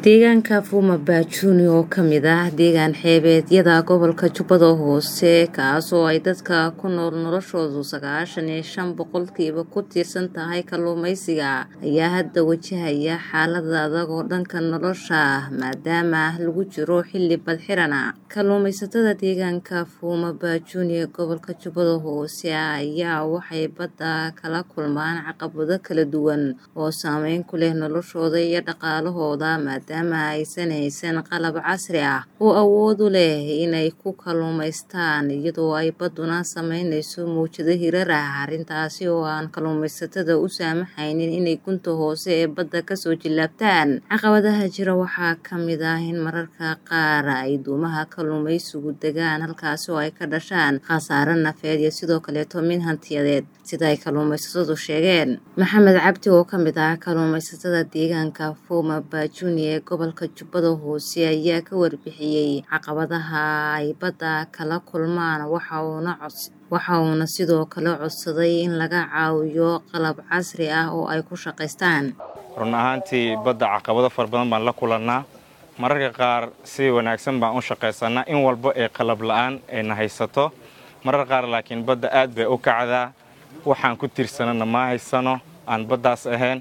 Deegaanka Fuma Bajuni oo ka mid ah deegaan xeebeedyada gobolka Jubbada Hoose kaas oo ay dadka ku nool noloshoodu sagaashan iyo shan boqolkiiba ku tiirsan tahay kalluumeysiga ayaa hadda wajahaya xaalad adag oo dhanka nolosha ah maadaama lagu jiro xilli badxiran ah kalluumeysatada deegaanka Fuma Bajuni ee gobolka Jubbada Hoose ayaa waxay badda kala kulmaan caqabado kala duwan oo saameyn ku leh noloshooda iyo dhaqaalahooda maadaama aysan haysan qalab casri ah oo awood u leh inay ku kalluumaystaan iyadoo ay badduna sameynayso mowjado hirar ah arrintaasi oo aan kalluumeysatada u saamaxaynin inay gunta hoose ee badda kasoo jillaabtaan caqabadaha jira waxaa ka mid ah in mararka qaar ay doomaha kalluumeysigu degaan halkaasi oo ay ka dhashaan khasaare nafeed iyo sidoo kaleeto mid hantiyadeed sida ay kalluumeysatadu sheegeen maxamed cabdi oo ka mid ah kalluumeysatada deegaanka Fuma Bajuni ee gobolka Jubbada Hoose ayaa ka warbixiyey caqabadaha ay badda kala kulmaan waxa uuna codsi waxa uuna sidoo kale codsaday in laga caawiyo qalab casri ah oo ay ku shaqaystaan run ahaantii badda caqabado fara badan baan la kulannaa mararka qaar si wanaagsan baan u shaqaysanaa in walba ee qalab la'aan ayna haysato marar qaar laakiin badda aad bay u kacdaa waxaan ku tiirsanana ma haysano aan baddaas ahayn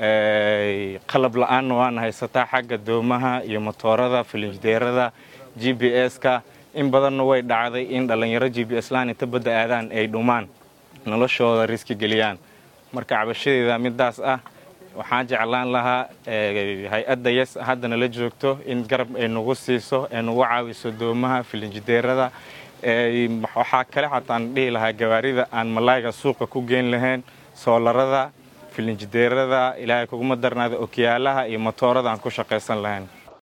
qalab la'aanna waana haysataa xagga doomaha iyo motoorada filinjdeerada g b s-ka in badanna way dhacday in dhallinyaro g b s laan inta badda aadaan ay dhumaan noloshooda riski geliyaan marka cabashadeeda midaas ah waxaan jeclaan lahaa hay-adda yes haddana la joogto in garab ay nagu siiso ay nagu caawiso doomaha filinjdeerada waxaa kale xataan dhihi lahaa gawaarida aan malaayga suuqa ku geyn lahayn soolarada filinjideerada ilaahay kuguma darnaada okiyaalaha iyo motoorada aan ku shaqaysan lahayn